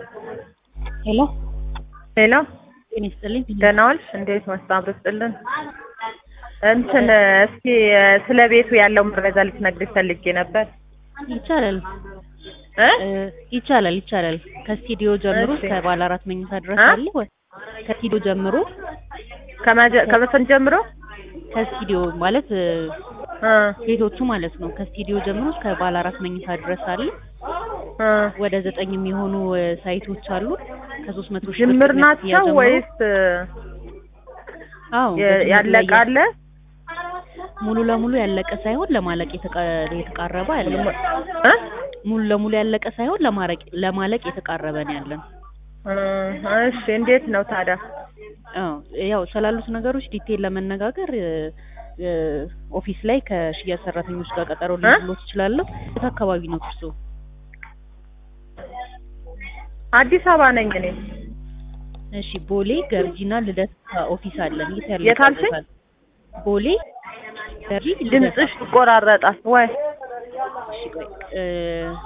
ሄሎ ሄሎ ጤና ይስጥልኝ። ደህና ዋልሽ? እንዴት መስታወት ብስጥልን እንትን እስኪ ስለ ቤቱ ያለው መረጃ ልትነግሪኝ ፈልጌ ነበር። ይቻላል እ እ ይቻላል ይቻላል። ከስቱዲዮ ጀምሮ እሺ። እስከ ባለ አራት መኝታ ድረስ እ? አለ ወይ? ከስቱዲዮ ጀምሮ ከመጀ- ከመቼም ጀምሮ ከስቱዲዮ ማለት እ፣ እ ቤቶቹ ማለት ነው። ከስቱዲዮ ጀምሮ እስከ ባለ አራት መኝታ ድረስ አለ። እ ወደ ዘጠኝ የሚሆኑ እ፣ ሳይቶች አሉ። ከሶስት መቶ ሺህ ጅምር ብር ቅድመ ክፍያ ናቸው ጀምሮ። ወይስ እ፣ አዎ የ- በጅምር ላይ ያለቀ አለ? ሙሉ ለሙሉ ያለቀ ሳይሆን ለማለቅ የተቃ- የተቃረበ አለ። እ ሙሉ ለሙሉ ያለቀ ሳይሆን ለማረቅ ለማለቅ የተቃረበ ነው ያለን። እ፣ እሺ እንዴት ነው ታዲያ? አዎ ያው ስላሉት ነገሮች ዲቴል ለመነጋገር እ፣ እ፣ ኦፊስ ላይ ከሽያጭ ሰራተኞች ጋር ቀጠሮ ሊይዝልዎት እችላለሁ። የት አካባቢ ነው እርስዎ? አዲስ አበባ ነኝ እኔ። እሺ ቦሌ ገርጂና ልደታ ኦፊስ አለን። የት ያለ የት አልሽኝ? ቦታ? ቦሌ ገርጂ ልደታ። ድምፅሽ ይቆራረጣል ወይ? እሺ ቆይ እ